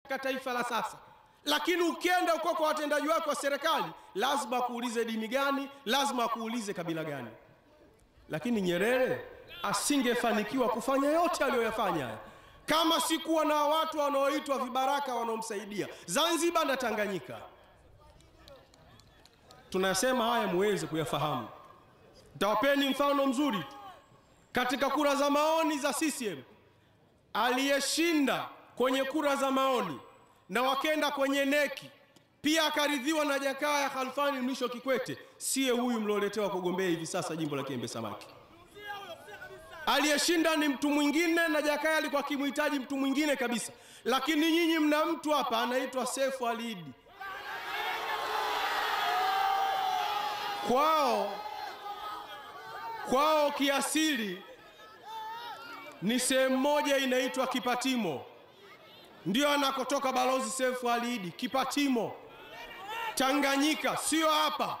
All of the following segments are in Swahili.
katika taifa la sasa. Lakini ukienda uko kwa watendaji wake wa serikali, lazima akuulize dini gani, lazima akuulize kabila gani. Lakini Nyerere asingefanikiwa kufanya yote aliyoyafanya haya kama sikuwa na watu wanaoitwa vibaraka wanaomsaidia Zanzibar na Tanganyika. Tunasema haya muweze kuyafahamu. Tawapeni mfano mzuri katika kura za maoni za CCM, aliyeshinda kwenye kura za maoni na wakenda kwenye neki pia akaridhiwa na Jakaya Khalfani Mlisho Kikwete, siye huyu mlioletewa kugombea hivi sasa jimbo la Kiembe Samaki. Aliyeshinda ni mtu mwingine, na Jakaya alikuwa akimhitaji mtu mwingine kabisa, lakini nyinyi mna mtu hapa anaitwa Sefu Ali Idi. Kwao kwao kiasili ni sehemu moja inaitwa Kipatimo, ndio anakotoka balozi Sefu Ali Idi. Kipatimo, Tanganyika, sio hapa.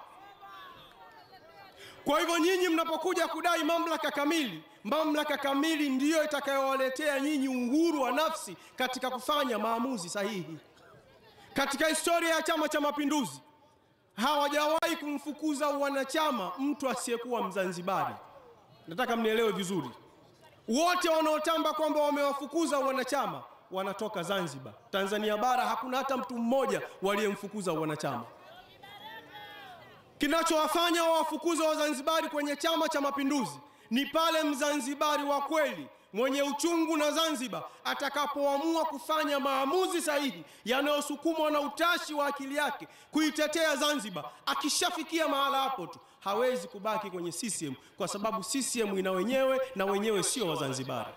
Kwa hivyo nyinyi mnapokuja kudai mamlaka kamili, mamlaka kamili ndiyo itakayowaletea nyinyi uhuru wa nafsi katika kufanya maamuzi sahihi. Katika historia ya Chama cha Mapinduzi hawajawahi kumfukuza wanachama mtu asiyekuwa Mzanzibari. Nataka mnielewe vizuri, wote wanaotamba kwamba wamewafukuza wanachama wanatoka Zanzibar. Tanzania bara hakuna hata mtu mmoja waliyemfukuza wanachama. Kinachowafanya wawafukuze Wazanzibari kwenye Chama cha Mapinduzi ni pale Mzanzibari wa kweli mwenye uchungu na Zanzibar atakapoamua kufanya maamuzi sahihi yanayosukumwa na utashi wa akili yake kuitetea Zanzibar. Akishafikia mahala hapo tu hawezi kubaki kwenye CCM kwa sababu CCM ina wenyewe na wenyewe sio Wazanzibari.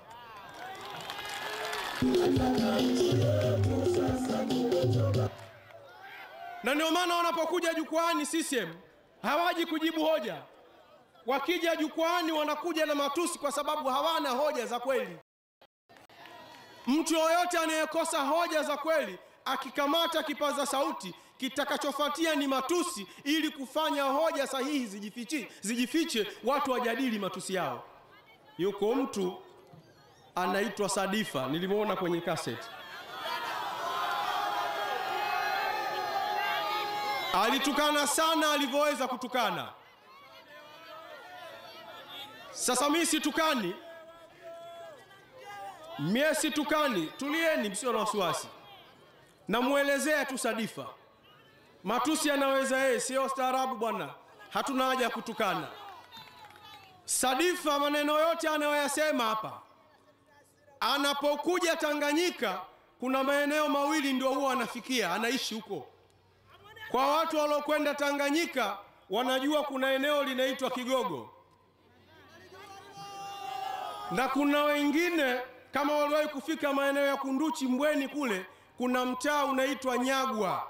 Na ndio maana wanapokuja jukwani CCM hawaji kujibu hoja. Wakija jukwani wanakuja na matusi kwa sababu hawana hoja za kweli. Mtu yoyote anayekosa hoja za kweli akikamata kipaza sauti, kitakachofuatia ni matusi, ili kufanya hoja sahihi zijifiche, zijifiche, watu wajadili matusi yao. Yuko mtu anaitwa Sadifa, nilimwona kwenye kaseti, alitukana sana alivyoweza kutukana. Sasa mimi situkani, mie situkani. Tulieni, msio na wasiwasi, namwelezea tu Sadifa. Matusi anaweza yeye, sio staarabu bwana, hatuna haja ya kutukana. Sadifa maneno yote anayoyasema hapa, anapokuja Tanganyika kuna maeneo mawili ndio huwa anafikia, anaishi huko. Kwa watu waliokwenda Tanganyika wanajua kuna eneo linaitwa Kigogo na kuna wengine kama waliwahi kufika maeneo ya Kunduchi, Mbweni kule, kuna mtaa unaitwa Nyagwa.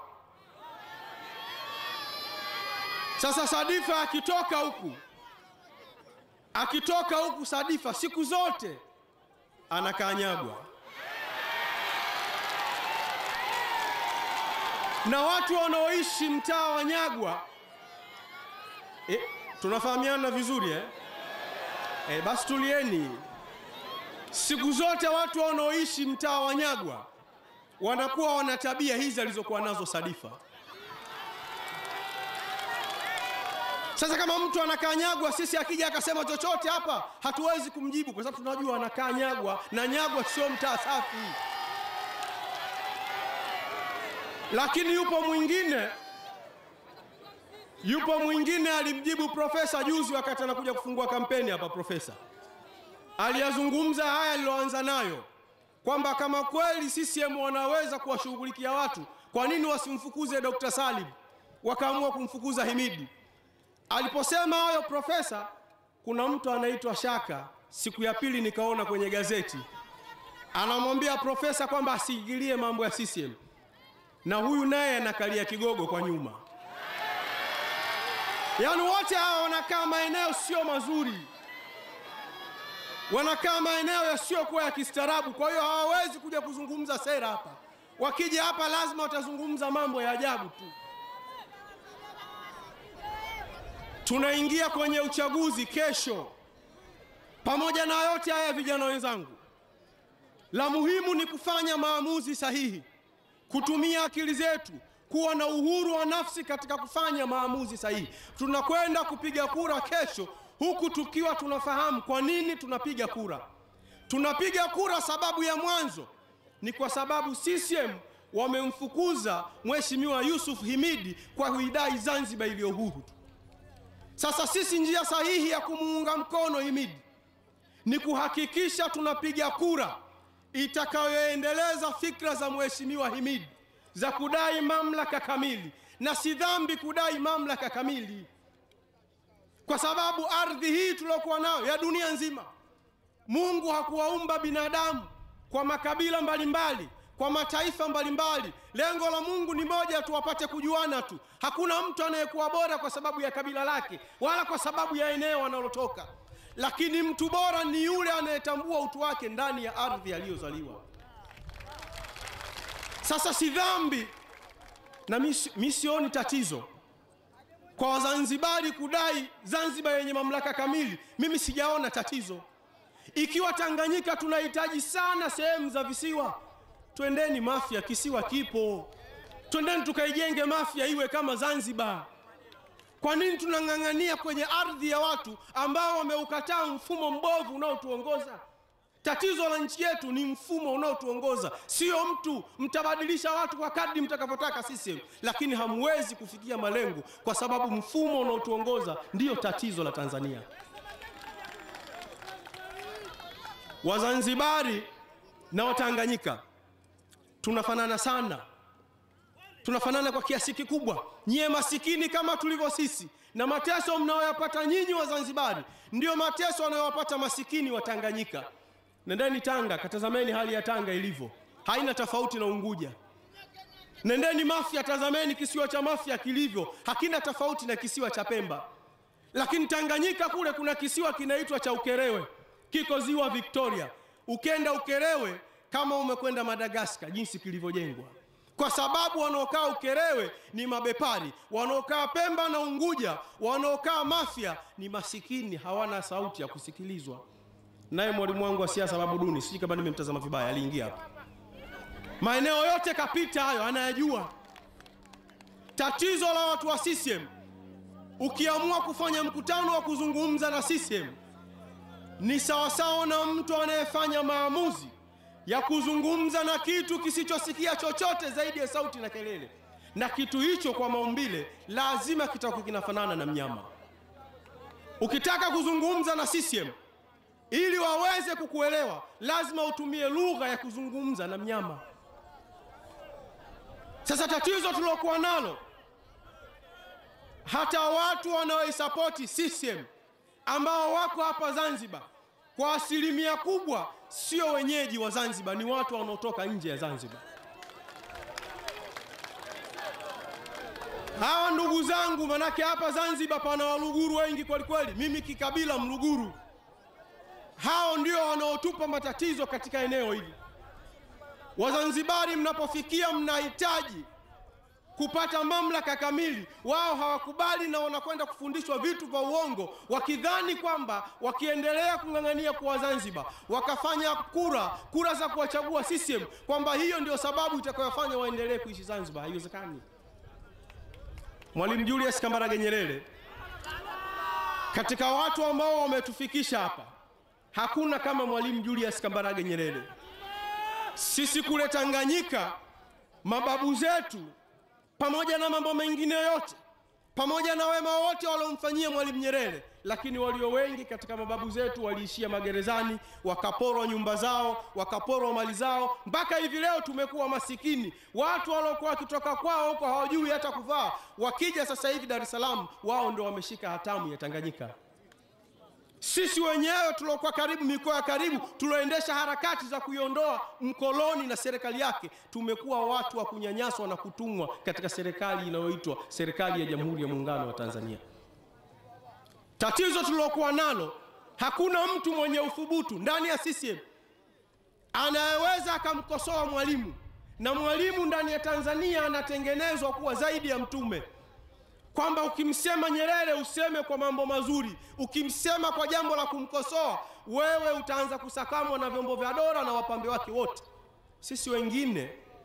Sasa Sadifa akitoka huku akitoka huku, Sadifa siku zote anakaa Nyagwa, na watu wanaoishi mtaa wa Nyagwa e, tunafahamiana vizuri eh? E, basi tulieni. Siku zote watu wanaoishi mtaa wa Nyagwa wanakuwa wana tabia hizi alizokuwa nazo Sadifa. Sasa kama mtu anakaa Nyagwa, sisi akija akasema chochote hapa hatuwezi kumjibu kwa sababu tunajua anakaa Nyagwa na Nyagwa sio mtaa safi. Lakini yupo mwingine yupo mwingine alimjibu profesa juzi wakati anakuja kufungua kampeni hapa. Profesa aliyazungumza haya aliloanza nayo kwamba kama kweli CCM wanaweza kuwashughulikia watu, kwa nini wasimfukuze Dr. Salim wakaamua kumfukuza Himidi? Aliposema hayo profesa, kuna mtu anaitwa Shaka, siku ya pili nikaona kwenye gazeti anamwambia profesa kwamba asiingilie mambo ya CCM, na huyu naye anakalia kigogo kwa nyuma. Yaani wote hawa wanakaa maeneo sio mazuri, wanakaa maeneo yasiyokuwa ya kistaarabu. Kwa hiyo hawawezi kuja kuzungumza sera hapa. Wakija hapa, lazima watazungumza mambo ya ajabu tu. Tunaingia kwenye uchaguzi kesho. Pamoja na yote haya, vijana wenzangu, la muhimu ni kufanya maamuzi sahihi. kutumia akili zetu, kuwa na uhuru wa nafsi katika kufanya maamuzi sahihi. Tunakwenda kupiga kura kesho, huku tukiwa tunafahamu kwa nini tunapiga kura. Tunapiga kura, sababu ya mwanzo ni kwa sababu CCM wamemfukuza Mheshimiwa Yusuf Himidi kwa kuidai Zanzibar iliyo huru tu. Sasa sisi, njia sahihi ya kumuunga mkono Himidi ni kuhakikisha tunapiga kura itakayoendeleza fikra za Mheshimiwa Himidi za kudai mamlaka kamili, na si dhambi kudai mamlaka kamili, kwa sababu ardhi hii tuliokuwa nayo ya dunia nzima, Mungu hakuwaumba binadamu kwa makabila mbalimbali, kwa mataifa mbalimbali. Lengo la Mungu ni moja tu, wapate kujuana tu. Hakuna mtu anayekuwa bora kwa sababu ya kabila lake wala kwa sababu ya eneo analotoka, lakini mtu bora ni yule anayetambua utu wake ndani ya ardhi aliyozaliwa. Sasa si dhambi na mi sioni tatizo kwa Wazanzibari kudai Zanzibar yenye mamlaka kamili. Mimi sijaona tatizo. Ikiwa Tanganyika tunahitaji sana sehemu za visiwa, twendeni Mafia, kisiwa kipo, twendeni tukaijenge Mafia iwe kama Zanzibar. Kwa nini tunang'ang'ania kwenye ardhi ya watu ambao wameukataa mfumo mbovu unaotuongoza? Tatizo la nchi yetu ni mfumo unaotuongoza, sio mtu. Mtabadilisha watu kwa kadri mtakavyotaka CCM, lakini hamwezi kufikia malengo kwa sababu mfumo unaotuongoza ndiyo tatizo la Tanzania. Wazanzibari na Watanganyika tunafanana sana, tunafanana kwa kiasi kikubwa. Nyie masikini kama tulivyo sisi, na mateso mnayoyapata nyinyi Wazanzibari ndiyo mateso wanayowapata masikini wa Tanganyika. Nendeni Tanga, katazameni hali ya Tanga ilivyo, haina tofauti na Unguja. Nendeni Mafia, tazameni kisiwa cha Mafia kilivyo, hakina tofauti na kisiwa cha Pemba. Lakini Tanganyika kule kuna kisiwa kinaitwa cha Ukerewe, kiko ziwa Victoria. Ukenda Ukerewe kama umekwenda Madagaskar, jinsi kilivyojengwa, kwa sababu wanaokaa Ukerewe ni mabepari, wanaokaa Pemba na Unguja, wanaokaa Mafia ni masikini, hawana sauti ya kusikilizwa. Naye mwalimu wangu wa siasa Babu Duni, sijui kama nimemtazama vibaya, aliingia hapa, maeneo yote kapita hayo, anayajua. Tatizo la watu wa CCM, ukiamua kufanya mkutano wa kuzungumza na CCM ni sawasawa na mtu anayefanya maamuzi ya kuzungumza na kitu kisichosikia chochote zaidi ya sauti na kelele, na kitu hicho kwa maumbile lazima kitakuwa kinafanana na mnyama. Ukitaka kuzungumza na CCM ili waweze kukuelewa, lazima utumie lugha ya kuzungumza na mnyama. Sasa tatizo tulokuwa nalo, hata watu wanaoisapoti CCM ambao wako hapa Zanzibar kwa asilimia kubwa sio wenyeji wa Zanzibar, ni watu wanaotoka nje ya Zanzibar. Hawa ndugu zangu, manake hapa Zanzibar pana Waluguru wengi kweli kweli, mimi kikabila Mluguru. Hao ndio wanaotupa matatizo katika eneo hili. Wazanzibari mnapofikia mnahitaji kupata mamlaka kamili, wao hawakubali na wanakwenda kufundishwa vitu vya uongo, wakidhani kwamba wakiendelea kung'ang'ania kuwa Zanzibar, wakafanya kura kura za kuwachagua CCM, kwamba hiyo ndio sababu itakayofanya waendelee kuishi Zanzibar. Haiwezekani. Mwalimu Julius Kambarage Nyerere, katika watu ambao wametufikisha hapa, hakuna kama Mwalimu Julius Kambarage Nyerere. Sisi kule Tanganyika, mababu zetu pamoja na mambo mengine yote, pamoja na wema wote waliomfanyia Mwalimu Nyerere, lakini walio wengi katika mababu zetu waliishia magerezani, wakaporwa nyumba zao, wakaporwa mali zao, mpaka hivi leo tumekuwa masikini. Watu waliokuwa wakitoka kwao huko hawajui hata kuvaa, wakija sasa hivi Dar es Salaam, wao ndio wameshika hatamu ya Tanganyika. Sisi wenyewe tuliokuwa karibu, mikoa ya karibu, tulioendesha harakati za kuiondoa mkoloni na serikali yake, tumekuwa watu wa kunyanyaswa na kutumwa katika serikali inayoitwa serikali ya Jamhuri ya Muungano wa Tanzania. Tatizo tulilokuwa nalo, hakuna mtu mwenye uthubutu ndani ya CCM anayeweza akamkosoa Mwalimu, na Mwalimu ndani ya Tanzania anatengenezwa kuwa zaidi ya mtume kwamba ukimsema Nyerere useme kwa mambo mazuri, ukimsema kwa jambo la kumkosoa wewe utaanza kusakamwa na vyombo vya dola na wapambe wake wote. Sisi wengine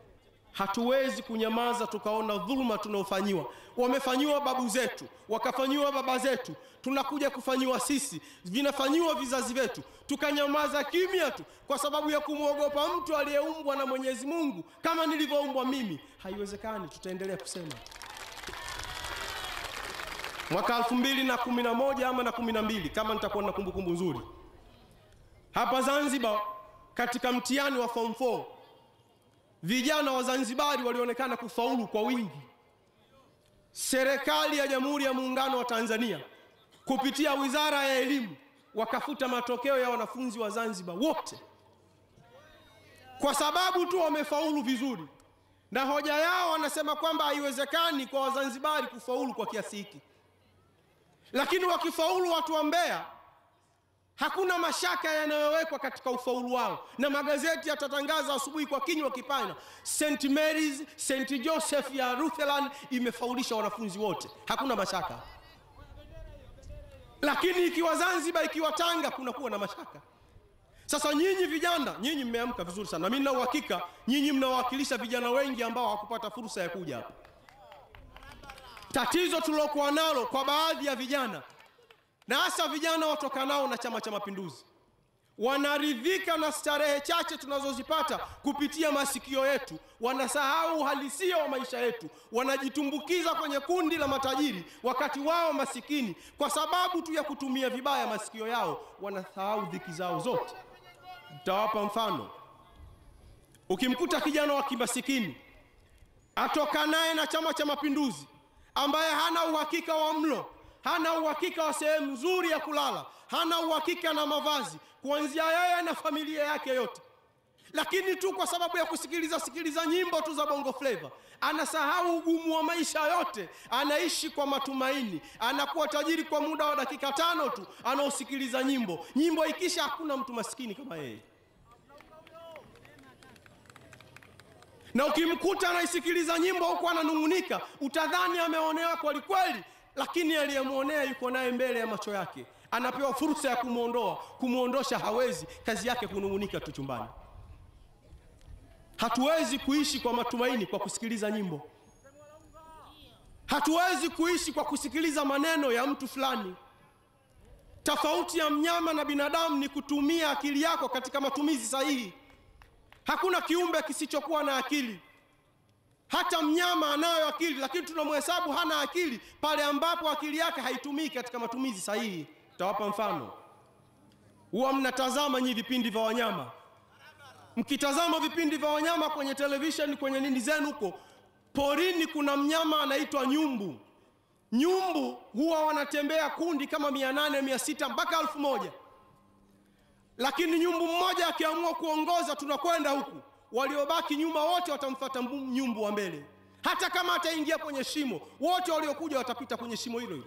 Hatuwezi kunyamaza tukaona dhuluma tunaofanyiwa. Wamefanyiwa babu zetu, wakafanyiwa baba zetu, tunakuja kufanyiwa sisi, vinafanyiwa vizazi vyetu, tukanyamaza kimya tu kwa sababu ya kumwogopa mtu aliyeumbwa na Mwenyezi Mungu kama nilivyoumbwa mimi. Haiwezekani, tutaendelea kusema. Mwaka elfu mbili na kumi na moja ama na kumi na mbili kama nitakuwa na kumbukumbu nzuri, hapa Zanzibar katika mtihani wa form 4 vijana wa Zanzibari walionekana kufaulu kwa wingi. Serikali ya Jamhuri ya Muungano wa Tanzania kupitia Wizara ya Elimu wakafuta matokeo ya wanafunzi wa Zanzibar wote kwa sababu tu wamefaulu vizuri, na hoja yao wanasema kwamba haiwezekani kwa Wazanzibari kufaulu kwa kiasi hiki, lakini wakifaulu watu wa Mbeya hakuna mashaka yanayowekwa katika ufaulu wao, na magazeti yatatangaza asubuhi kwa kinywa kipana, St Mary's St Joseph ya Rutherland imefaulisha wanafunzi wote, hakuna mashaka. Lakini ikiwa Zanzibar, ikiwa Tanga, kunakuwa na mashaka. Sasa nyinyi vijana, nyinyi mmeamka vizuri sana, na mimi nina uhakika nyinyi mnawakilisha vijana wengi ambao hawakupata fursa ya kuja hapa. Tatizo tulokuwa nalo kwa baadhi ya vijana na hasa vijana watokanao na Chama cha Mapinduzi wanaridhika na starehe chache tunazozipata kupitia masikio yetu, wanasahau uhalisia wa maisha yetu, wanajitumbukiza kwenye kundi la matajiri wakati wao masikini, kwa sababu tu ya kutumia vibaya masikio yao, wanasahau dhiki zao zote. Nitawapa mfano. Ukimkuta kijana wa kimasikini atokanaye na Chama cha Mapinduzi ambaye hana uhakika wa mlo hana uhakika wa sehemu nzuri ya kulala, hana uhakika na mavazi, kuanzia yeye na familia yake yote, lakini tu kwa sababu ya kusikiliza sikiliza nyimbo tu za bongo flava anasahau ugumu wa maisha yote, anaishi kwa matumaini, anakuwa tajiri kwa muda wa dakika tano tu anaosikiliza nyimbo. Nyimbo ikisha, hakuna mtu maskini kama yeye, na ukimkuta anaisikiliza nyimbo huku ananung'unika, utadhani ameonewa kweli kweli lakini aliyemwonea yuko naye mbele ya macho yake, anapewa fursa ya kumwondoa, kumwondosha hawezi, kazi yake kunung'unika tu chumbani. Hatuwezi kuishi kwa matumaini kwa kusikiliza nyimbo, hatuwezi kuishi kwa kusikiliza maneno ya mtu fulani. Tofauti ya mnyama na binadamu ni kutumia akili yako katika matumizi sahihi. Hakuna kiumbe kisichokuwa na akili. Hata mnyama anayo akili, lakini tunamhesabu hana akili pale ambapo akili yake haitumiki katika matumizi sahihi. Tawapa mfano. Huwa mnatazama nyi vipindi vya wanyama, mkitazama vipindi vya wanyama kwenye televisheni, kwenye nini zenu huko porini, kuna mnyama anaitwa nyumbu. Nyumbu huwa wanatembea kundi kama mia nane mia sita mpaka elfu moja lakini nyumbu mmoja akiamua kuongoza, tunakwenda huku waliobaki nyuma wote watamfuata nyumbu wa mbele. Hata kama ataingia kwenye shimo, wote waliokuja watapita kwenye shimo hilo hilo.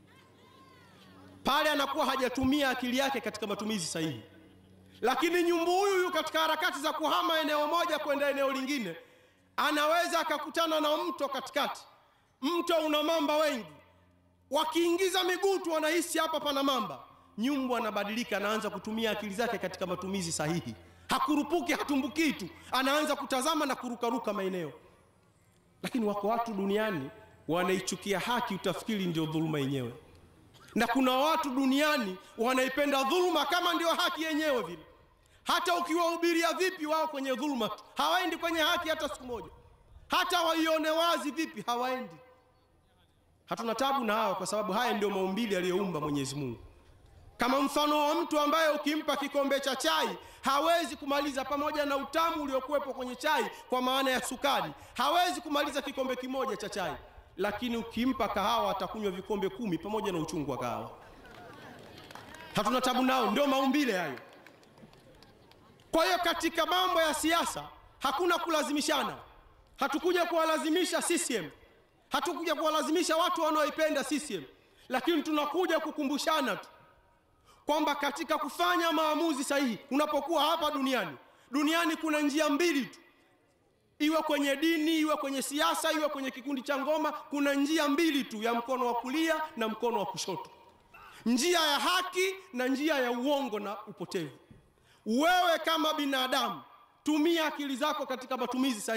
Pale anakuwa hajatumia akili yake katika matumizi sahihi. Lakini nyumbu huyu huyu katika harakati za kuhama eneo moja kwenda eneo lingine, anaweza akakutana na mto katikati. Mto una mamba wengi, wakiingiza miguu tu wanahisi hapa pana mamba. Nyumbu anabadilika, anaanza kutumia akili zake katika matumizi sahihi hakurupuki hatumbukii tu, anaanza kutazama na kurukaruka maeneo. Lakini wako watu duniani wanaichukia haki, utafikiri ndio dhuluma yenyewe, na kuna watu duniani wanaipenda dhuluma kama ndio haki yenyewe vile. Hata ukiwahubiria vipi, wao kwenye dhuluma tu, hawaendi kwenye haki hata siku moja. Hata waione wazi vipi, hawaendi. Hatuna tabu na hao, kwa sababu haya ndio maumbili aliyoumba Mwenyezi Mungu kama mfano wa mtu ambaye ukimpa kikombe cha chai hawezi kumaliza, pamoja na utamu uliokuwepo kwenye chai kwa maana ya sukari, hawezi kumaliza kikombe kimoja cha chai, lakini ukimpa kahawa atakunywa vikombe kumi pamoja na uchungu wa kahawa. Hatuna tabu nao, ndio maumbile hayo. Kwa hiyo katika mambo ya siasa hakuna kulazimishana. Hatukuja kuwalazimisha CCM, hatukuja kuwalazimisha watu wanaoipenda CCM, lakini tunakuja kukumbushana tu kwamba katika kufanya maamuzi sahihi, unapokuwa hapa duniani, duniani kuna njia mbili tu, iwe kwenye dini, iwe kwenye siasa, iwe kwenye kikundi cha ngoma, kuna njia mbili tu, ya mkono wa kulia na mkono wa kushoto, njia ya haki na njia ya uongo na upotevu. Wewe kama binadamu, tumia akili zako katika matumizi sahihi.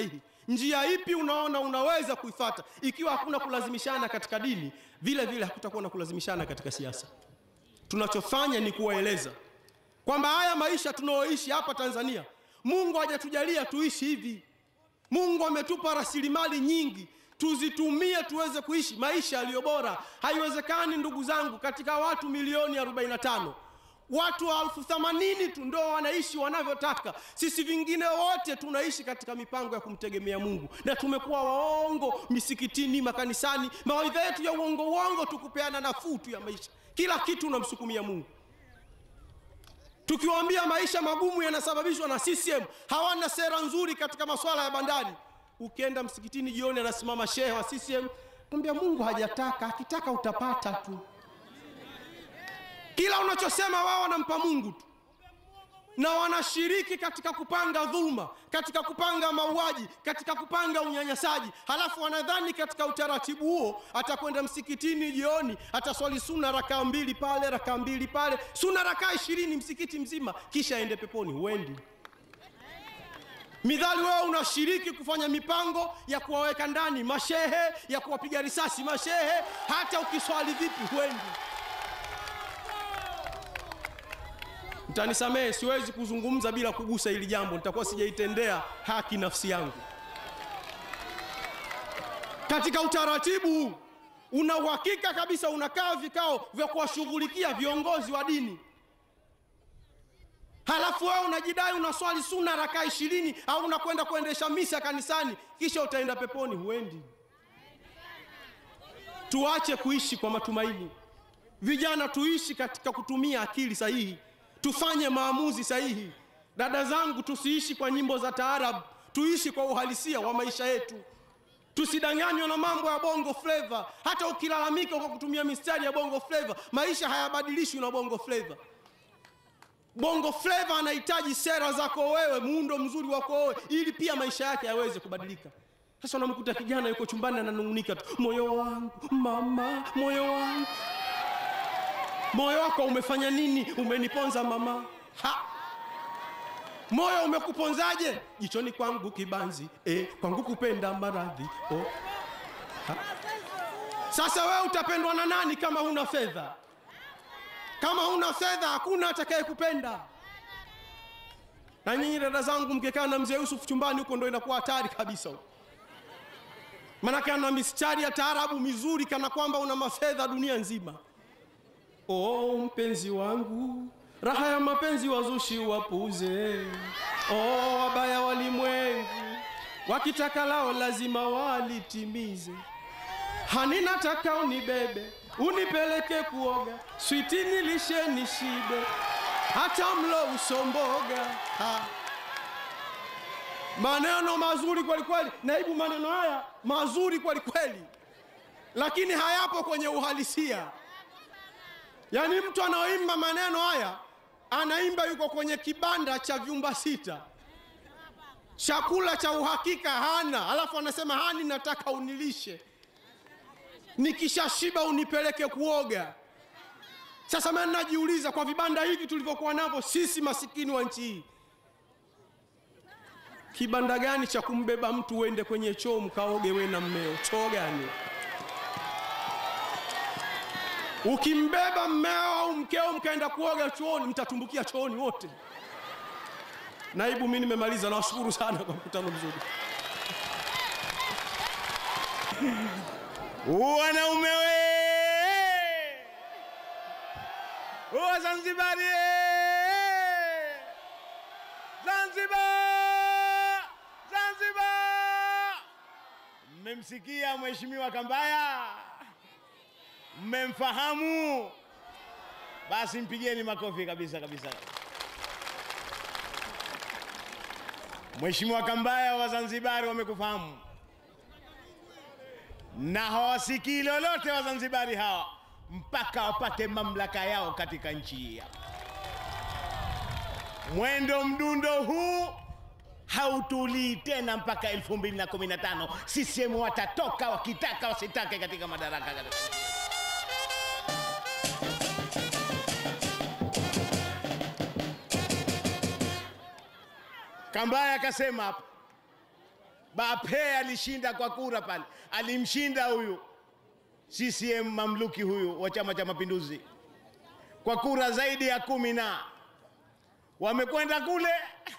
njia ipi unaona unaweza kuifata. Ikiwa hakuna kulazimishana katika dini, vile vile hakutakuwa na kulazimishana katika siasa. Tunachofanya ni kuwaeleza kwamba haya maisha tunayoishi hapa Tanzania, Mungu hajatujalia tuishi hivi. Mungu ametupa rasilimali nyingi, tuzitumie tuweze kuishi maisha yaliyo bora. Haiwezekani ndugu zangu, katika watu milioni 45 watu elfu themanini tu ndo wanaishi wanavyotaka. Sisi vingine wote tunaishi katika mipango ya kumtegemea Mungu, na tumekuwa waongo misikitini, makanisani, mawaidha yetu ya uongo uongo, tukupeana nafuu tu ya maisha, kila kitu unamsukumia Mungu tukiwaambia maisha magumu yanasababishwa na CCM, hawana sera nzuri katika masuala ya bandari. Ukienda msikitini jioni, anasimama shehe wa CCM kwambia Mungu hajataka, akitaka utapata tu. Kila unachosema wao wanampa Mungu tu, na wanashiriki katika kupanga dhuluma, katika kupanga mauaji, katika kupanga unyanyasaji. Halafu wanadhani katika utaratibu huo atakwenda msikitini jioni, ataswali suna rakaa mbili pale, rakaa mbili pale, suna rakaa ishirini msikiti mzima, kisha aende peponi. Huendi. Midhali wewe unashiriki kufanya mipango ya kuwaweka ndani mashehe, ya kuwapiga risasi mashehe, hata ukiswali vipi huendi. Mtanisamehe, siwezi kuzungumza bila kugusa hili jambo, nitakuwa sijaitendea haki nafsi yangu. Katika utaratibu huu una uhakika kabisa, unakaa vikao vya kuwashughulikia viongozi wa dini, halafu wewe unajidai unaswali suna rakaa ishirini au unakwenda kuendesha misa kanisani, kisha utaenda peponi. Huendi. Tuache kuishi kwa matumaini, vijana, tuishi katika kutumia akili sahihi tufanye maamuzi sahihi. Dada zangu, tusiishi kwa nyimbo za taarabu, tuishi kwa uhalisia wa maisha yetu. Tusidanganywe na mambo ya bongo flava. Hata ukilalamika kwa kutumia mistari ya bongo flava, maisha hayabadilishwi na bongo flava. Bongo flava anahitaji sera zako wewe, muundo mzuri wako wewe, ili pia maisha yake yaweze kubadilika. Sasa unamkuta kijana yuko chumbani ananung'unika tu, moyo wangu mama, moyo wangu moyo wako umefanya nini? Umeniponza mama. Ha! moyo umekuponzaje? Jichoni kwangu kibanzi, eh, kwangu kupenda maradhi. Oh. Ha! Sasa wewe utapendwa na nani kama huna fedha? Kama huna fedha hakuna atakaye kupenda. Na nyinyi dada zangu, mkikaa na mzee Yusuf chumbani huko, ndo inakuwa hatari kabisa huko, maanake ana mistari ya taarabu mizuri, kana kwamba una mafedha dunia nzima. Oh, mpenzi wangu, raha ya mapenzi wazushi wapuze. Oh, wabaya walimwengu, wakitaka lao lazima walitimize. Hani nataka unibebe, unipeleke kuoga, switi nilishe nishibe, hata mlo usomboga. Ha. Maneno mazuri kweli kweli, naibu, maneno haya mazuri kweli kweli, lakini hayapo kwenye uhalisia. Yaani mtu anaoimba maneno haya anaimba yuko kwenye kibanda cha vyumba sita, chakula cha uhakika hana, alafu anasema hani, nataka unilishe, nikishashiba unipeleke kuoga. Sasa mimi najiuliza, kwa vibanda hivi tulivyokuwa navyo sisi masikini wa nchi hii, kibanda gani cha kumbeba mtu uende kwenye choo mkaoge we na mmeo? Choo gani? Ukimbeba mmeo au mkeo mkaenda kuoga chooni, mtatumbukia chooni wote. Naibu, mimi nimemaliza. Nawashukuru sana kwa mkutano mzuri. Wanaume we Wazanzibari, Zanzibar, Zanzibar. Mmemsikia Mheshimiwa Kambaya? Mmemfahamu? Basi mpigieni makofi kabisa kabisa. Mheshimiwa Kambaya, Wazanzibari wamekufahamu na hawasikii lolote Wazanzibari hawa mpaka wapate mamlaka yao katika nchi hii hapa. Mwendo mdundo huu hautulii tena mpaka 2015. CCM watatoka wakitaka wasitake katika madaraka katika Kambaya akasema hapa Bape alishinda kwa kura pale, alimshinda huyu CCM mamluki huyu wa Chama cha Mapinduzi kwa kura zaidi ya kumi na wamekwenda kule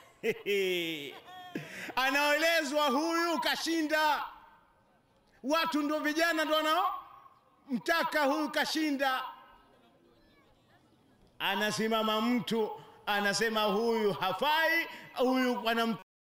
anaelezwa huyu kashinda. Watu ndo vijana ndo wanaomtaka huyu kashinda. Anasimama mtu anasema huyu hafai, huyu wanam